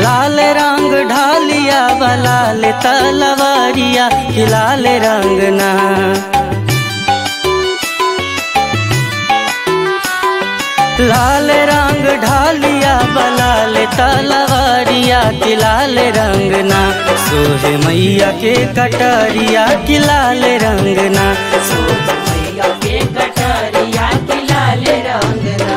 लाल रंग ढालिया बलाल तलवारिया कि लाल रंग ना लाल रंग ढालिया बलाल तलवारिया कि लाल रंग ना सोहे मैया के कटरिया कि लाल रंग ना मैया के कटरिया की लाल रंगना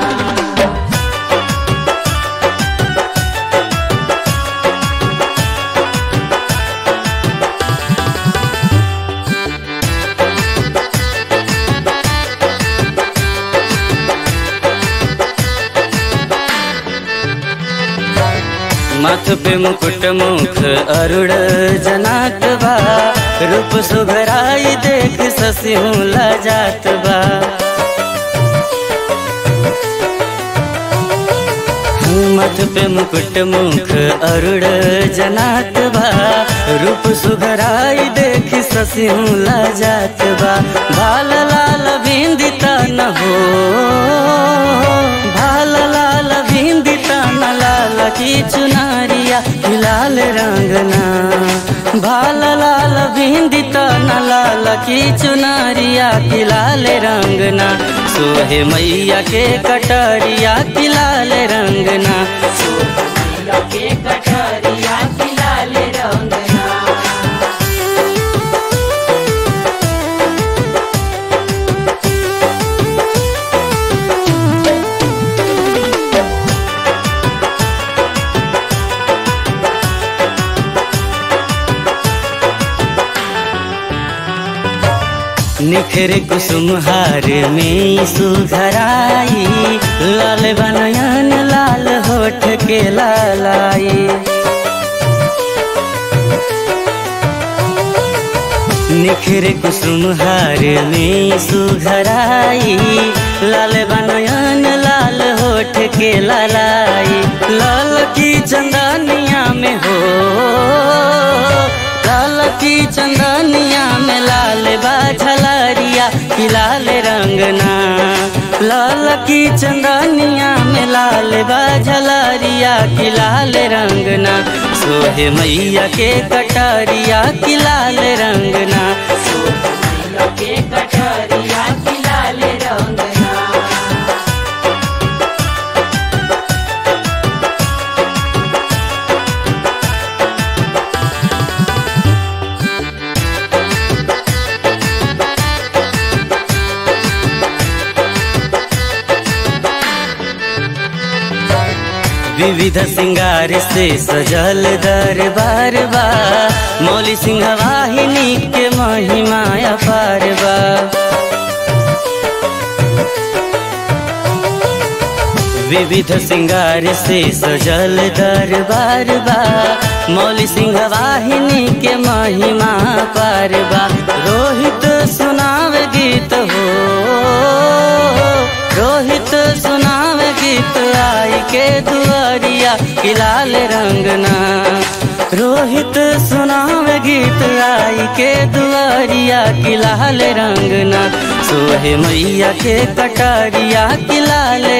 माथ पे मुकुट मुख अरुण जनात बा रूप सुघराई देख ससिहू लजात बा माथ पे मुकुट मुख अरुण जनात बा रूप सुघराई देख ससिहू लजात बा भाल लाल बिंदिता न हो भाल लाल बिंदिता न लाल की चुनारिया कि लाल रंगना भाल लाल बिंदिता न लाल की चुनारिया कि लाल रंगना सोहे मैया के कटरिया कि लाल रंगना मैया के कटरिया की लाल रंगना निखर कुसुम हार में सुधराई लाल बनयन लाल होठ के लालाई निखर कुसुम हार में सुधराई लाल बनयन लाल होठ के लालाई लाल की चंदनिया में हो लाल की चंदनिया में लाल बाझलारिया कि लाल रंगना लाल की चंदनिया में लाल बाझलारिया कि लाल रंगना सोहे मैया के कटारिया कि लाल रंगना मैया के कटरिया की लाल रंगना विविध सिंगार से सजल दरबार बा मौली सिंह वाहिनी के महिमा अपार बा विविध सिंगार से सजल दरबार बा मौली सिंह वाहिनी के महिमा पार बा रोहित सुनावे गीत हो रोहित सुनावे गीत आई के दुआरिया कि लाल रंगना रोहित सुनावे गीत आई के दुआरिया कि लाल रंगना सोहे मैया के कटारिया कि लाल